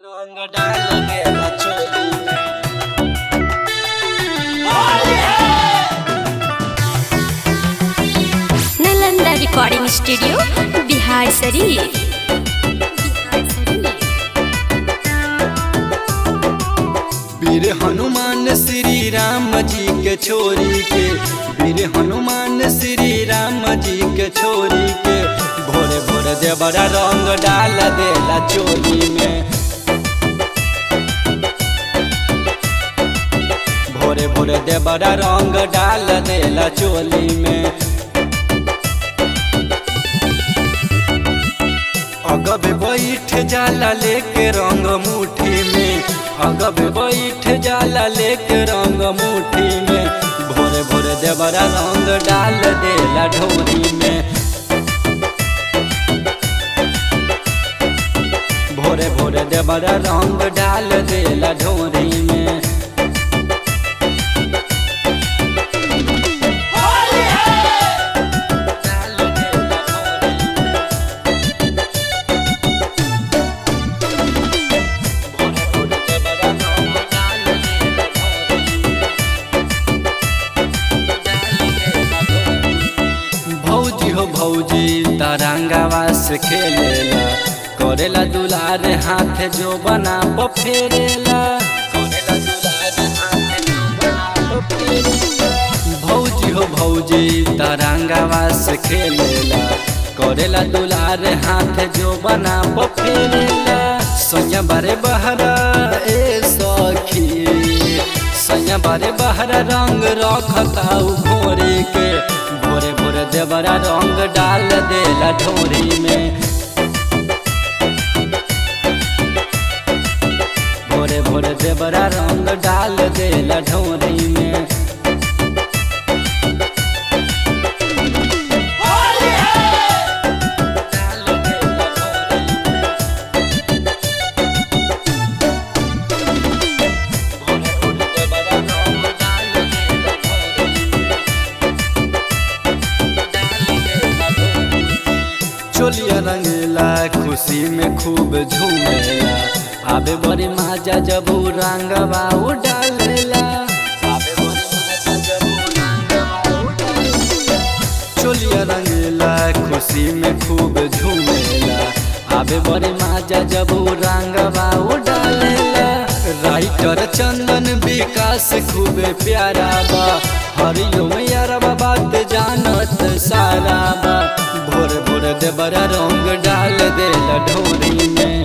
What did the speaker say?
रंग डाल देला चोली में नालंदा रिकॉर्डिंग स्टूडियो बिहार शरीफ वीर हनुमान श्री राम जी के छोरी के वीर हनुमान श्री राम जी के छोरी के भोरे भोरे देवरा रंग डाल देला चोली में भोरे भोरे देवरा रंग डाल देला चोली में अगब बैठ जाला लेके रंग मुट्ठी में अगब बैठ जाला लेके रंग मुट्ठी में भोरे भोरे देवरा रंग डाल देला ढोरी में भोरे भोरे देवरा रंग डाल देला ढोरी में डाल देला ढोरी में। भौजी हो भौजी तरंगावा से खेलेला करेला दुलार हाथ जो बना फेरेला करेला दुलार हाथ जो बना फेरेला भौजी हो भौजी तरंगावा से खेलेला करेला दुलार हाथ जो बना फेरेला सोया बारे बहरा ए सखी सैया बारे बहरा रंग रखताऊ भोरे के भोरे भोरे देवरा रंग डाल देला ढोरी में भोरे भोरे देवरा रंग डाल देला ढोरी में डाल देला ढोरी में। चोलिया रंगेला खुशी में खूब झूमेला आबे बड़ी माजा जब उ रंगवा उ डालेला आबे बड़ी माजा जब उ रंगवा उ डालेला चोलिया रंगेला खुशी में खूब झूमेला आबे बड़ी माजा जब उ रंगवा उ डालेला राइटर चंदन विकास खूबे प्यारा बा हरिओम यारबा बात जानत सारा बा भोर भोर देवरा रंग डाल देला ढोरी में